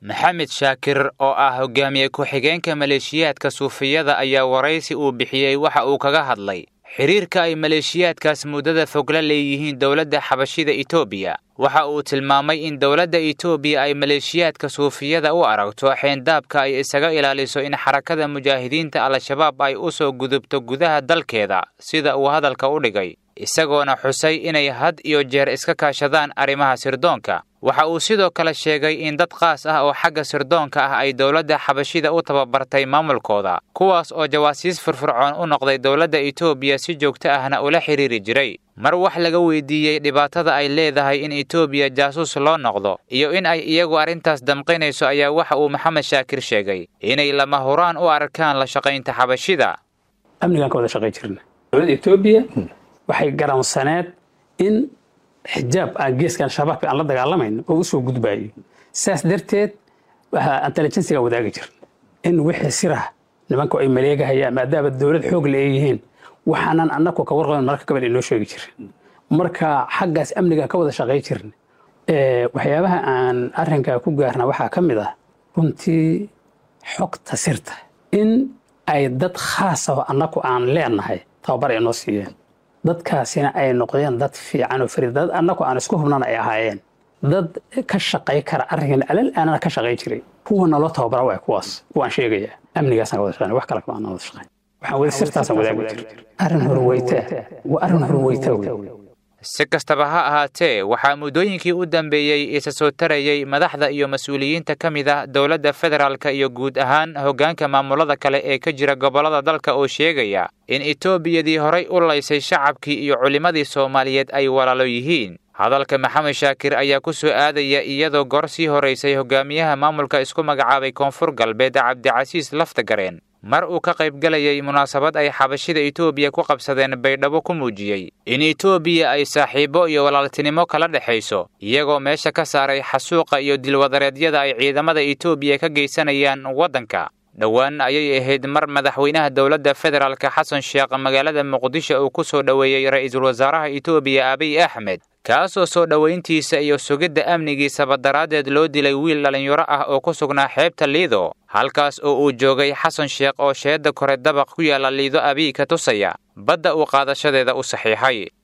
maxamed shaakir oo ah hogaamiye ku-xigeenka maleeshiyaadka suufiyada ayaa waraysi uu bixiyey waxa uu kaga hadlay xiriirka ay maleeshiyaadkaas muddada fog la leeyihiin dowladda xabashida etoobiya waxa uu tilmaamay in dowladda etoobiya ay maleeshiyaadka suufiyada u aragto xeendaabka ay isaga ilaaliso in xarakada mujaahidiinta al-shabaab ay u soo gudubto gudaha dalkeeda sida uu hadalka u dhigay isagoona xusay inay had iyo jeer iska kaashadaan arrimaha sirdoonka waxa uu sidoo kale sheegay in dad qaas ah oo xagga sirdoonka ah ay dowladda xabashida u tababartay maamulkooda kuwaas oo jawaasiis firfircoon u noqday dowladda etoobiya si joogto ahna ula xidhiiri jiray mar wax laga weydiiyey dhibaatada ay leedahay in etoobiya jaasuus loo noqdo iyo in ay iyagu arrintaas damqinayso ayaa waxa uu maxamed shaakir sheegay inay lama huraan u arkaan la shaqaynta xabashida amnigaan ka wada shaqayn jirna dowladda etoobiya waxay garansaneed in xijaab aan geeskan shabaabka aan la dagaalamayno oo u soo gudbaayo saas darteed waxaa intelligensiga wadaagi jir in wixii sirah nimanku ay maleegahayaan maadaama dowlad xoog la yihiin waxaanan annagu ka warqaban marka gabadh inoo sheegi jirin marka xaggaas amnigaan ka wada shaqay jirin waxyaabaha aan arrinkaa ku gaarna waxaa ka mid ah runtii xogta sirta in ay dad khaas ah annagu aan leenahay tababar ay noo siiyeen dadkaasina ay noqdeen dad fiican oo farid dad annagu aan isku hubnana ay ahaayeen dad ka shaqay kara arrinkan alal aanana ka shaqay jiray kuwa naloo tababara waay kuwaas waan sheegayaa amnigaasaan ka wada shaqayn wax kale kama aan wada shaqayn waxaan wada sirtaasaan wadaagi jir arrin horweytaa waa arrin horweytaa wey si kastaba ha ahaatee waxaa muddooyinkii u dambeeyey isa soo tarayey madaxda iyo mas-uuliyiinta ka mid ah dowladda federaalka iyo guud ahaan hoggaanka maamulada kale ee ka jira gobollada dalka oo sheegaya in etoobiyadii horay u laysay shacabkii iyo culimmadii soomaaliyeed ay walaalo yihiin hadalka maxamed shaakir ayaa ku soo aadaya iyadoo goor sii horaysay hogaamiyaha maamulka isku magacaabay koonfur galbeed cabdicasiis laftagareen mar uu ka qaybgalayay munaasabad ay xabashida etoobiya ku qabsadeen baydhabo ku muujiyey in etoobiya ay saaxiibo iyo walaaltinimo kala dhexayso iyagoo meesha ka saaray xasuuqa iyo dilwadareedyada ay ciidamada etoobiya ka geysanayaan waddanka dhowaan ayay ahayd mar madaxweynaha dowladda federaalka xasan sheekh magaalada muqdisho uu ku soo dhoweeyey ra'iisul wasaaraha etoobiya abiy axmed kaasoo soo dhowayntiisa iyo sugidda amnigiisaba daraaddeed loo dilay wiil dhallinyaro ah oo ku sugnaa xeebta liido halkaas oo uu joogay xasan sheekh oo sheedda kore dabaq ku yaalla liido abiy ka tusaya badda uu qaadashadeeda u saxiixay